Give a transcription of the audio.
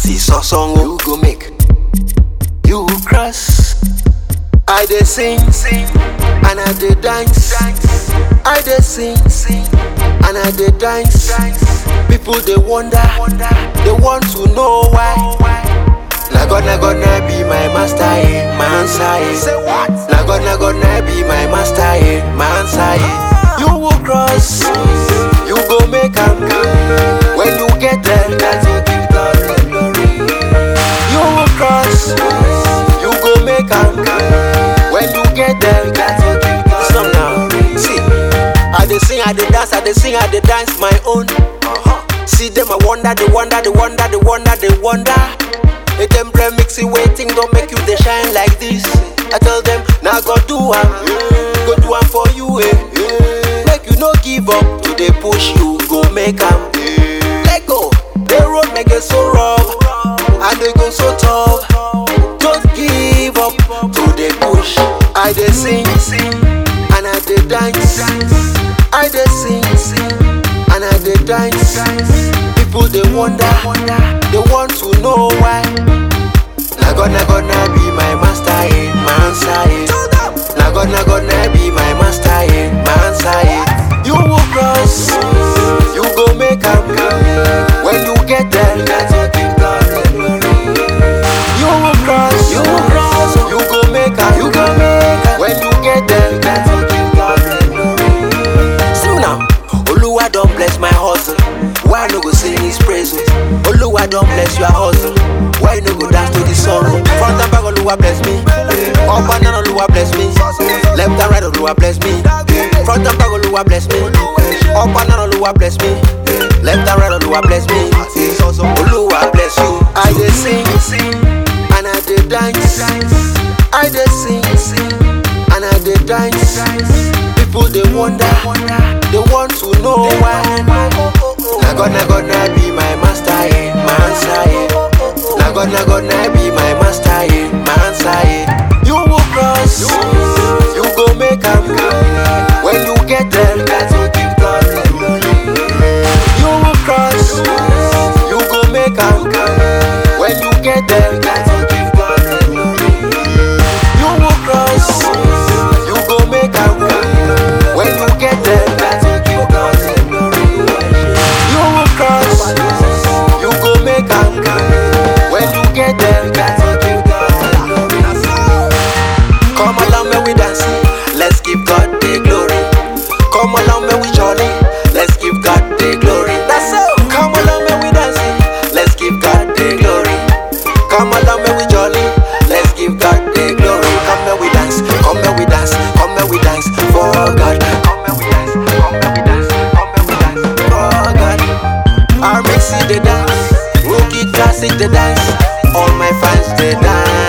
see so song you go make. You cross. I dey sing, sing, and I dey dance. I dey sing, sing, and I dey dance. People they wonder, they want to know why. Na God, na God, na be my master, eh, my answer, eh. Say what? Na God, na God, na be my master, eh, my answer, eh. You will cross, you go make am. When you get there, that's you give God the glory. You will cross, you go make am. When you get there, that's you give God the glory. See, I dey sing, I dey dance, I dey sing, I dey dance my own. See them, I wonder, they wonder, they wonder, they wonder, they wonder. Make them play mixing waiting, don't make you they shine like this. I tell them, now go do am, go do am for you, eh. Make you no give up, to they push you, go make am. Let go, the road make it so rough, and they go so tough. Don't give up, to they push. I they sing, sing, and I they dance. I they sing, sing, and I they dance. People they wonder, they want to know why. Na God, na God, na be my master, eh, my answer, eh. Na God, na God, na be my master, eh, my answer, eh. You will cross, you go make am. When you get there, that's you give God the glory. You will cross, you will cross, you go make am. You go make am. When you get there, that's you give God the glory. See now, Oluwa don bless my hustle. Why no go sing his praises? Oluwa don bless your hustle. Why no go dance to the song? Front and back, Oluwa bless me. Up and down, Oluwa bless me. Left and right, Oluwa bless me. Front and back, Oluwa bless me. Up and down, Oluwa bless me. Left and right, Oluwa bless me. Oluwa bless you. I dey sing, sing, and I dey dance. I dey sing, sing, and I dey dance. People they wonder, they want to know why. Na God, na God, na be my master, eh, my answer, eh. Na God, na God, na be my master, eh, my answer, eh. You will cross, you go make am. When you get there, that's you give God the glory. You will cross, you go make am. When you get there, that's you give God the glory. You will cross, you go make am. When you get there, that's you give God the glory. You will cross, you go make am. When you get there, that's you give God the glory. Come along, may we dance. Let's give God the glory. Come along, may we jolly. Let's give God the glory. That's all. Come along, may we dance. Let's give God the glory. Come along, may we jolly. Let's give God the glory. Come may we dance. Come may we dance. Come may we dance for God. Come may we dance. Come may we dance. Come may we dance for God. RMC the dance. Rookie classic the dance. All my fans they dance.